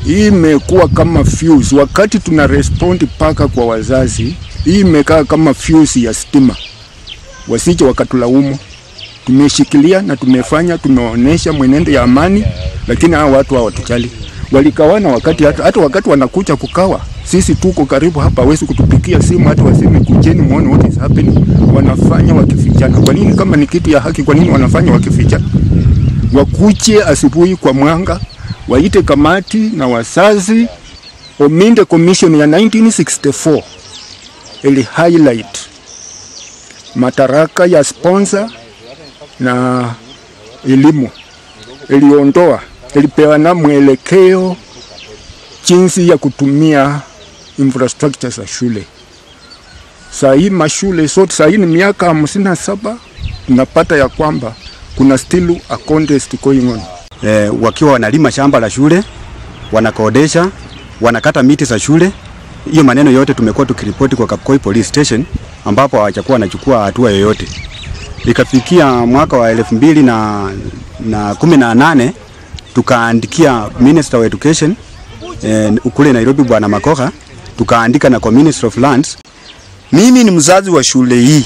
hii imekuwa kama fuse. Wakati tuna respond paka kwa wazazi, hii imekaa kama fuse ya stima, wasije wakatulaumu. Tumeshikilia na tumefanya, tumeonyesha mwenendo ya amani, lakini hao watu hawatujali. Walikawana wakati hata, hata wakati wanakuja kukawa, sisi tuko karibu hapa, hawezi kutupigia simu hata waseme kujeni muone what is happening. Wanafanya wakifichana. Kwa nini? Kama ni kitu ya haki, kwa nini wanafanya wakifichana? Wakuje asubuhi kwa mwanga, waite kamati na wazazi. Ominde Commission ya 1964 ili highlight mataraka ya sponsor na elimu, iliondoa, ilipeana mwelekeo jinsi ya kutumia infrastructure za shule. Saa hii mashule sote, saa hii ni miaka hamsini na saba tunapata ya kwamba kuna still a contest going on. e, wakiwa wanalima shamba la shule, wanakodesha, wanakata miti za shule. Hiyo maneno yote tumekuwa tukiripoti kwa Kapkoi Police Station, ambapo hawajakuwa wanachukua hatua yoyote. Ikafikia mwaka wa elfu mbili na, na kumi na nane tukaandikia Minister of Education eh, kule Nairobi Bwana Makoha, tukaandika na kwa Minister of Lands. Mimi ni mzazi wa shule hii.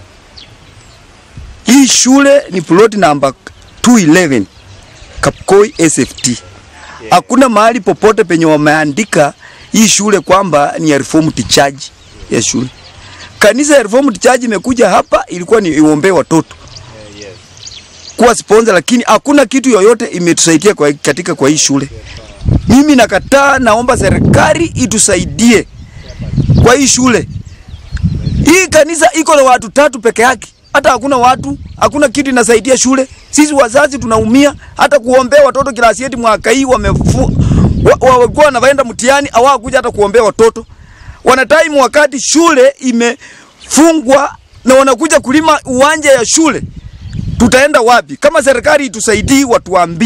Hii shule ni plot number 211 Kapkoi SFT. Hakuna mahali popote penye wameandika hii shule kwamba ni ya Reformed Church ya shule. Kanisa ya Reformed Church imekuja hapa ilikuwa ni iombee watoto kuwa sponsor, lakini hakuna kitu yoyote imetusaidia kwa, katika kwa hii shule. Mimi nakataa, naomba serikali itusaidie kwa hii shule. Hii kanisa iko na watu tatu peke yake, hata hakuna watu, hakuna kitu inasaidia shule. Sisi wazazi tunaumia, hata kuombea watoto kilasi yetu mwaka hii wamefu wa- wa- walikuwa wanavyoenda mtihani hawakuja hata kuombea watoto. Wana time wakati shule imefungwa na wanakuja kulima uwanja ya shule, tutaenda wapi? Kama serikali itusaidii, watuambie.